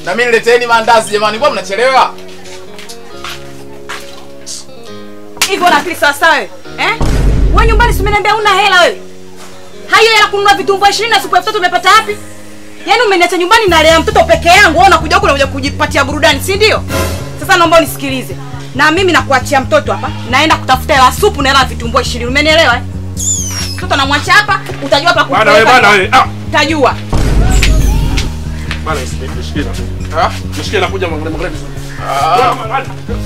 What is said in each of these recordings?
Na mimi nileteni maandazi jamani, mbona mnachelewa? Hivyo una akili sawa sawa wewe? Eh? Wewe nyumbani si umeniambia una hela wewe? Hayo hela kununua vitumbua 20 na siku elfu tatu umepata wapi? Yaani umeniacha nyumbani na lea mtoto peke yangu, wewe unakuja huku unakuja kujipatia burudani, si ndio? Sasa naomba unisikilize. Na mimi nakuachia mtoto hapa, naenda kutafuta hela supu na hela ya vitumbua 20. Umenielewa eh? Mtoto namwacha hapa, utajua hapa Bana wewe bana wewe. Ah, Utajua. bana nishikie na. Ah? Nishikie na kuja mwangalie mwangalie vizuri. Ah. Bana.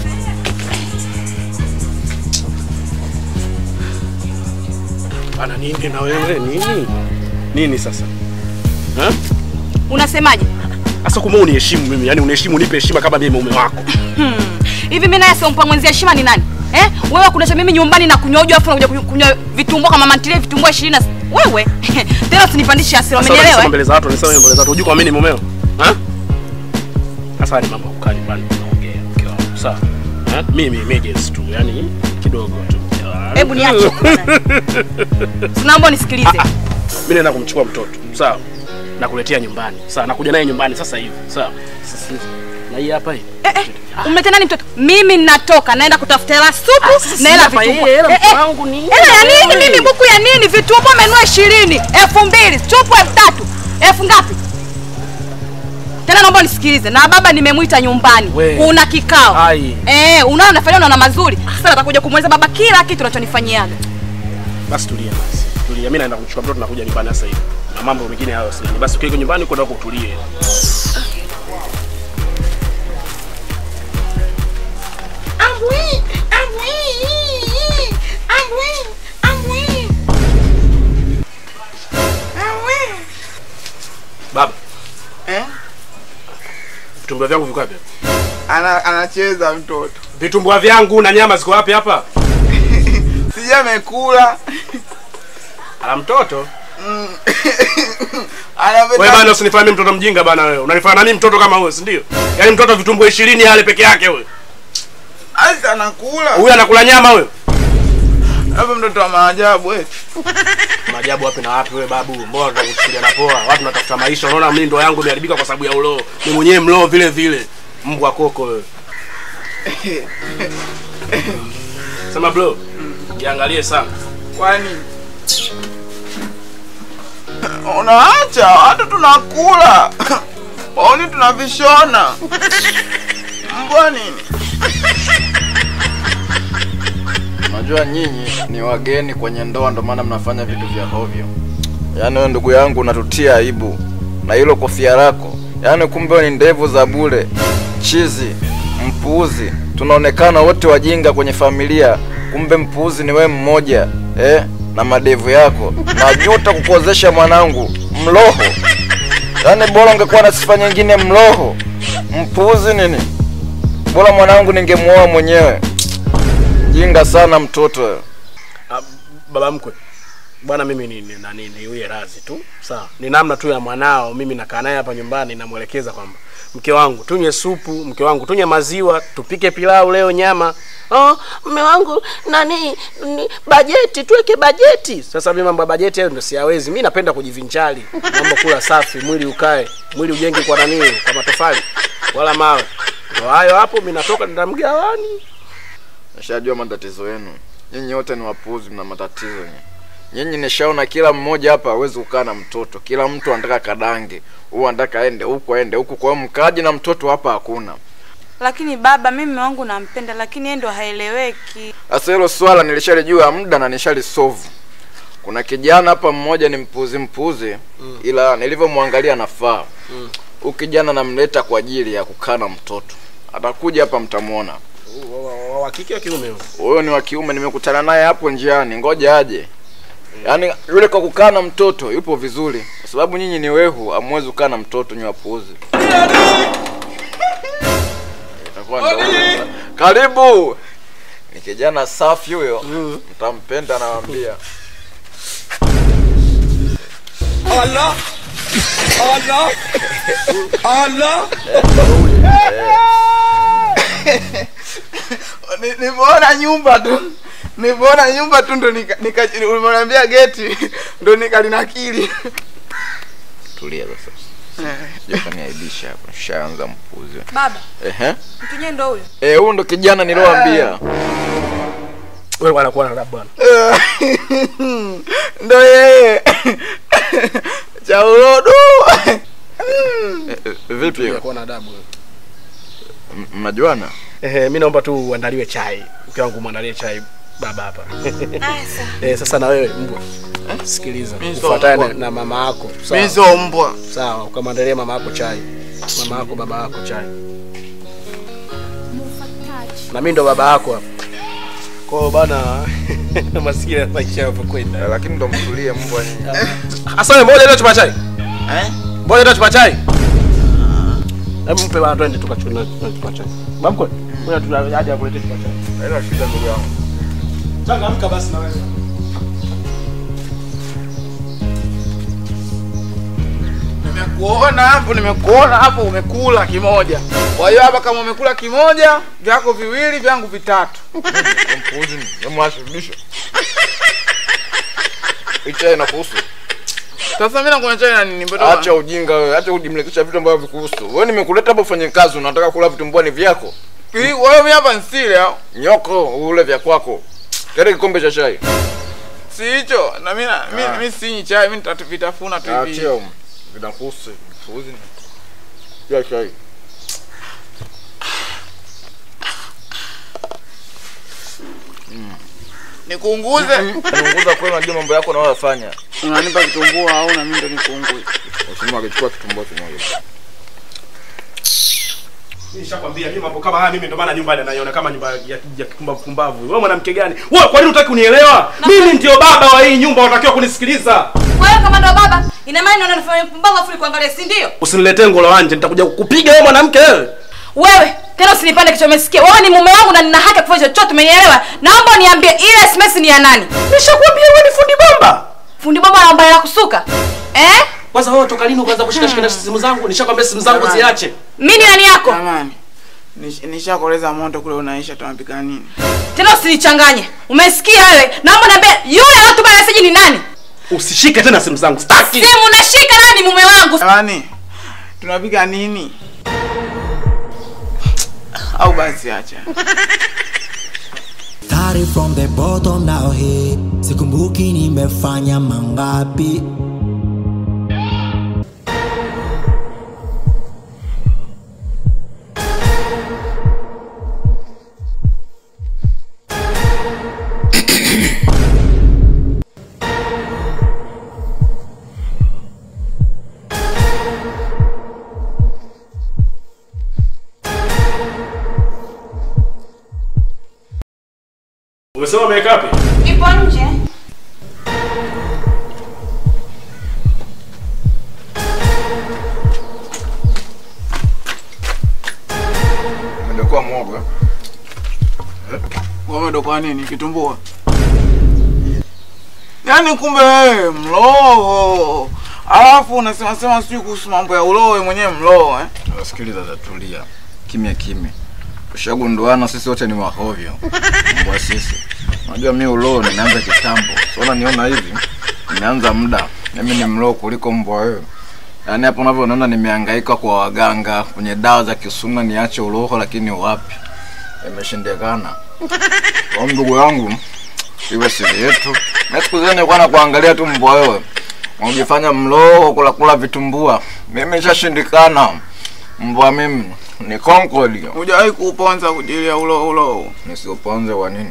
Bana nini na wewe nini? Nini sasa? Eh? Unasemaje? Sasa kumbe uniheshimu mimi, yani uniheshimu unipe heshima kama mimi mume wako. Hivi mimi naye siompa mwenzia heshima ni nani? Eh? Wewe kunacha mimi nyumbani na kunywa uji afu unakuja kunywa- kunywa vitumbua kama mantilie vitumbua 20 na wewe tena usinipandishe hasira, Sasa umenielewa? unasema eh? mbele za watu, unasema mbele za watu, unajua kwa mimi ni mumeo. Eh? Sasa ni mambo ya kukaa nyumbani tunaongea mke wangu. Sawa. Eh? Mimi emergency tu, yani kidogo tu. Hebu niache. Tunaomba nisikilize. Mimi naenda kumchukua mtoto. Sawa. Nakuletea nyumbani. Sawa, nakuja naye nyumbani sasa hivi. Sawa. Sasa na hii hapa hii. Eh, eh, umlete nani mtoto? Mimi natoka naenda kutafuta hela supu na hela hapa vitumbua. hii, hela Eh, eh, mke wangu ni- Hela ya nini mimi buku ya nini? Vitumbua umenunua 20, elfu mbili, supu elfu tatu. Elfu ngapi? Tena naomba nisikilize. Na baba nimemwita nyumbani. We. Kuna kikao. Ai. Eh, unaona nafanya unaona mazuri. Sasa natakuja kumweleza baba kila kitu unachonifanyiaga. Basi tulia basi. Tulia. Mimi naenda kumchukua mtoto nakuja nyumbani sasa hivi. Na mambo mengine hayo sina. Basi ukiwa nyumbani kwenda kutulie. Baba, Eh? vitumbua vyangu viko wapi? Ana, anacheza mtoto. Vitumbua vyangu na nyama ziko wapi hapa? Sija amekula. Ala mtoto. Anapenda Wewe bana usinifanye mtoto mjinga bana wewe. Unanifanya nani mtoto kama wewe, si ndio? Yaani mtoto vitumbua 20 yale peke yake wewe. Asa anakula. Huyu anakula nyama wewe. Hapo mtoto wa maajabu eti. Maajabu wapi na wapi wewe babu? Mbona tunakuchukulia na poa? Watu tunatafuta maisha. Unaona mimi ndo yangu imeharibika kwa sababu ya uloo. Ni mwenyewe mloo vile vile. Mbwa koko wewe. Sema bro. Jiangalie sana. Kwani unaacha watu tunakula. Waoni tunavishona. Mbwa nini? Unajua nyinyi ni wageni kwenye ndoa, ndo maana mnafanya vitu vya hovyo. Yaani wewe ndugu yangu unatutia aibu na hilo kofia lako, yaani kumbe wewe ni ndevu za bure, chizi, mpuuzi. Tunaonekana wote wajinga kwenye familia, kumbe mpuuzi ni wewe mmoja eh, na madevu yako. Najuta kukuozesha mwanangu, mloho. Yaani bora ungekuwa na sifa nyingine, mloho, mpuuzi nini. Bora mwanangu ningemuoa mwenyewe. Jinga sana mtoto wewe. Ah, baba mkwe bwana mimi ni ni- nani niwie razi tu sawa ni namna tu ya mwanao mimi nakaa naye hapa nyumbani namwelekeza kwamba mke wangu tunywe supu mke wangu tunywe maziwa tupike pilau leo nyama oh mme wangu nani ni, bajeti tuweke bajeti sasa mimi mambo ya bajeti hayo ndio siyawezi mi napenda kujivinjari mambo kula safi mwili ukae mwili ujenge kwa nani kwa matofali wala mawe ndo hayo hapo mi natoka nenda mgawani Nishajua matatizo yenu. Nyinyi wote ni wapuuzi, mna matatizo nyinyi. Nyinyi nishaona kila mmoja hapa hawezi kukaa na mtoto. Kila mtu anataka kadange. Huyu anataka aende huku aende huku, kwa hiyo mkaji na mtoto hapa hakuna. Lakini baba, mimi mume wangu nampenda, lakini yeye ndo haeleweki. Sasa hilo swala nilishalijua muda na nishalisovu. Kuna kijana hapa mmoja ni mpuuzi mpuuzi, ila nilivyomwangalia nafaa. Huyu kijana namleta kwa ajili ya kukaa na mtoto. Atakuja hapa mtamwona. Wa- wa- wa- wa kike wa kiume huyo? Huyo ni wa kiume, nimekutana naye hapo njiani, ngoja aje. Yaani yule kwa kukaa na mtoto yupo vizuri, kwa sababu nyinyi ni wehu, hamwezi kukaa na mtoto, nyinyi wapuuzi. Itakuwa ndo huyo. Karibu. Ni kijana safi huyo, mtampenda nawaambia. Ni- Nimeona nyumba tu. Nimeona nyumba tu ndo nika, nika umeniambia geti ndo nikalinakili. Tulia sasa. Sijafaniaibisha hapo. Shaanza mpuzi. Baba, Ehe. mtu nyenye ndo huyo. Eh, huyu ndo kijana niliyowaambia. Wewe bwana kuwa na adabu bwana. ndo yeye cha urodo Eh, eh, Vipi? Wewe kuwa na adabu. wewe. M- Mnajuana? Ehe, mimi naomba tu uandaliwe chai. Mke wangu muandalie chai baba hapa. Eh, sasa na wewe mbwa. Sikiliza. Mimi sio Ufuatane mbwa. na, na mama yako. mi Sawa. sio mbwa Sawa, ukamwandalia mama yako chai. Mama yako baba yako chai. Na mimi ndo baba yako hapa. Kwa hiyo bana maskini ya maisha yapo kwenda. Eh, Lakini ndo mtulie mbwa nyinyi. Asa wewe mbona leo chupa chai? eh? Mbona leo chupa chai? Hebu mpe bana twende tukachuna chupa chai. Mamko, ngoja tuna haja ya kuleta chupa chai. Haina shida ndugu yangu. Changamka basi na wewe. nimekuona hapo nimekuona hapo umekula kimoja kwa hiyo hapa kama umekula kimoja vyako viwili vyangu vitatu Mpuzi, mwashirudisha. Icha inakuhusu. sasa mi nakunywa chai na nini mtoto Acha ujinga wewe, acha kujimlikisha vitu ambavyo vikuhusu. Wewe nimekuleta hapa ufanye kazi, unataka kula vitu mbwa ni vyako. Hii, wewe mi hapa nsile au Nyoko ule vya kwako. Kile kikombe cha chai. si hicho na mi na- mi- Ah. mi sinyi chai mi nitavitafuna tu hivi Achia vinakuhusu. Mpuzi. Ya chai. nikunguze Unaongoza kweli unajua mambo yako unayofanya. unanipa kitumbua au na mimi ndo nikunguze Usimama akichukua kitumbua kimoja. Nishakwambia mimi mambo kama haya mimi ndo maana nyumba ile naiona kama nyumba ya, ya kikumbavu kumbavu. Wewe mwanamke gani? Wewe kwa nini hutaki kunielewa? Mimi ndio baba wa hii nyumba, unatakiwa kunisikiliza. Wewe kama ndo baba, ina maana unaona nafanya mpumbavu afu kuangalia, si ndio? Usiniletee ngolo wanje, nitakuja kukupiga wewe mwanamke wewe. Wewe tena usinipande kichwa, umesikia? Wewe ni mume wangu na nina haki ya kufanya chochote, umenielewa? Naomba uniambie ile SMS ni ya nani? Nishakwambia wewe ni fundi bomba. Fundi bomba anaomba hela kusuka. Eh? Kwanza wewe toka lini ukaanza kushika shika simu zangu? Nishakwambia simu zangu Jamani. ziache. Mimi ni nani yako? jamani nish- nishakoleza moto kule unaisha tunapika nini Tena usinichanganye. Umesikia wewe? Naomba niambie yule anatuma message ni nani? Usishike tena simu zangu. Sitaki. Simu nashika nani mume wangu? jamani tunapika nini au basi acha Started from the bottom now hey sikumbuki nimefanya mangapi Umesema umeweka wapi? Ipo nje. Umekuwa mwogo. eh? wewe kwa nini kitumbua yaani kumbe wewe mloo alafu unasema sema sijui kuhusu mambo ya uloo wewe mwenyewe mloo eh? Sikiliza tatulia. Kimya kimya. Tushagunduana sisi wote ni wahovyo. Mbwa sisi. Unajua mimi uloo nimeanza kitambo. Unaona niona hivi. Nimeanza muda. Mimi ni mloo kuliko mbwa wewe. Yaani hapo unavyoona nimehangaika kwa waganga kwenye dawa za kisuna niache uloho lakini wapi? Imeshindikana. Kwa ndugu yangu iwe siri yetu. Na siku zile nilikuwa na kuangalia tu mbwa wewe. Unajifanya mloo kula kula vitumbua. Mimi nishashindikana. Mbwa mimi ni konkoli. hujawahi kuuponza kujilia ulo ulo Nisiuponze wa nini?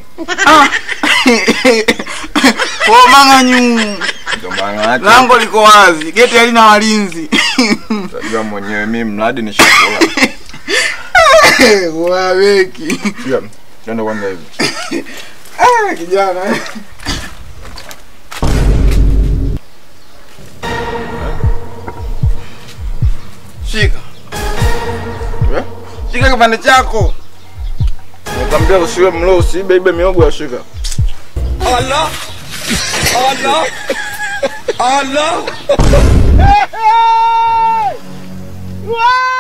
kwa mang'anyu Ndio maana yake. lango liko wazi geti halina walinzi Utajua mwenyewe mimi mradi ni chakula. waweki Pia twende kwanza hivi. Ah, kijana eh. shika Eh? shika kipande chako Nikwambia usiwe mlo usiibe ibe miogo ya shika. Allah Allah Allah